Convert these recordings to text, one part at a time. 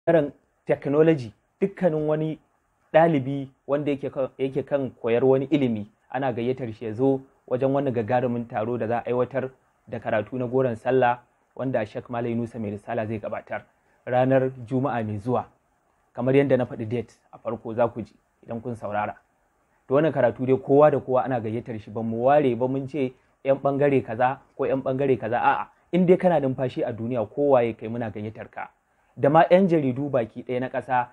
ɓangaren technology dukkanin wani ɗalibi wanda yake kan koyar wani ilimi ana gayyatar shi ya zo wajen wani gagarumin taro da za a aiwatar da karatu na goron sallah wanda Sheikh Malai Nusa mai risala zai gabatar ranar Juma'a mai zuwa kamar yadda na faɗi date a farko za ku ji idan kun saurara to wannan karatu dai kowa da kowa ana gayyatar shi ba mu ware ba mun ce yan bangare kaza ko yan bangare kaza a'a in dai kana numfashi a duniya kowa ya kai muna gayyatar ka da ma yan jaridu baki ɗaya na ƙasa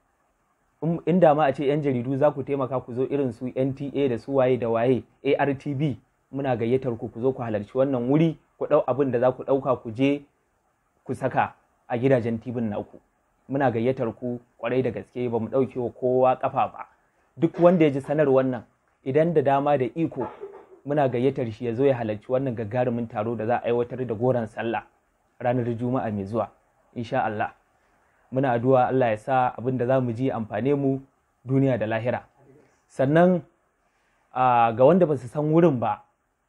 inda ma a ce yan jaridu za ku taimaka ku zo irin su NTA da su waye da waye ARTB muna gayyatar ku ku zo ku halarci wannan wuri ku ɗau abin da za ku ɗauka ku je ku saka a gidajen tibin naku muna gayyatar ku kwarai da gaske ba mu ɗauke wa kowa ƙafa ba duk wanda ya ji sanar wannan idan da dama da iko muna gayyatar shi ya zo ya halarci wannan gagarumin taro da za a aiwatar da goron sallah ranar juma'a mai zuwa insha Allah muna addu'a Allah ya sa abin da za mu ji amfane mu duniya da lahira sannan ga wanda ba su san wurin ba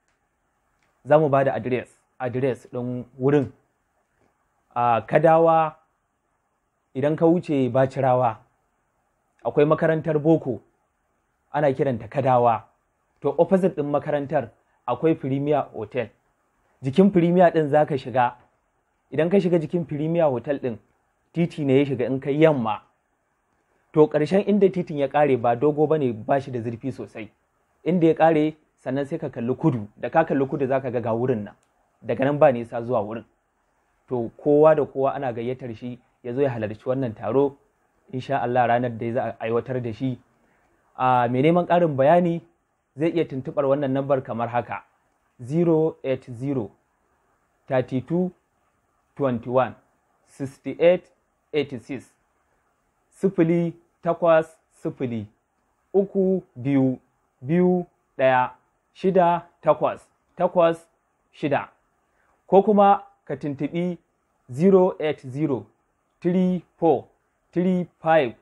za mu ba da adres adres ɗin wurin kadawa idan ka wuce bacirawa akwai makarantar boko ana kiranta kadawa to opposite ɗin makarantar akwai premier hotel jikin premier ɗin za ka shiga idan ka shiga jikin premier hotel ɗin titi ne ya shiga in kai yamma to ƙarshen inda titin ya ƙare ba dogo ba ne ba shi da zurfi sosai inda ya ƙare sannan sai ka kalli kudu da ka kalli kudu za ka ga ga wurin nan daga nan ba nisa zuwa wurin to kowa da kowa ana gayyatar shi ya zo ya halarci wannan taro insha Allah ranar da za a aiwatar da shi a mai neman ƙarin bayani zai iya tuntuɓar wannan lambar kamar haka 080 32 21 68 86 sifili takwas sifili uku biyu biyu ɗaya shida takwas takwas shida ko kuma ka tuntuɓi 080 34 35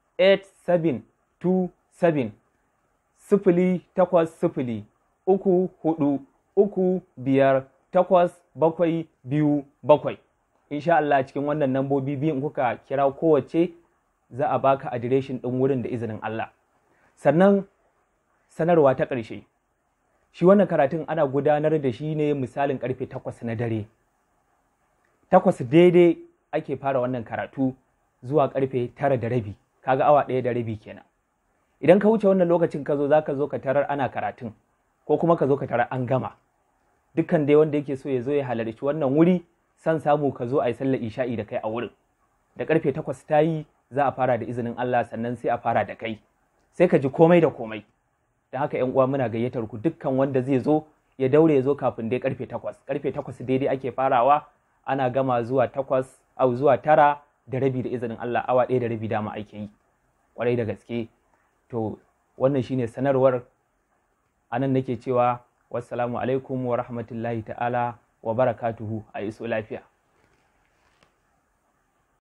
8727 sifili takwas sifili uku hudu uku biyar takwas bakwai biyu bakwai insha Allah cikin wannan nambobi biyu in kuka kira kowace za a baka adireshin ɗin wurin da izinin Allah sannan sanarwa ta ƙarshe shi wannan karatun ana gudanar da shi ne misalin ƙarfe takwas na dare takwas daidai ake fara wannan karatu zuwa ƙarfe tara da rabi kaga awa ɗaya da rabi kenan idan ka wuce wannan lokacin ka zo za ka zo ka tarar ana karatun ko kuma ka zo ka tarar an gama dukkan dai wanda yake so ya zo ya halarci wannan wuri san samu ka zo a yi sallar isha'i da kai a wurin da karfe takwas ta yi za a fara da izinin Allah sannan sai a fara da kai sai ka ji komai da komai da haka yan uwa muna gayyatar ku dukkan wanda zai zo ya daure ya zo kafin dai karfe takwas karfe takwas daidai ake farawa ana gama zuwa takwas au zuwa tara da rabi da izinin Allah awa ɗaya da rabi dama ake yi kwarai da gaske to wannan shine sanarwar anan nake cewa wassalamu alaikum wa rahmatullahi ta'ala wa barakatuhu a iso lafiya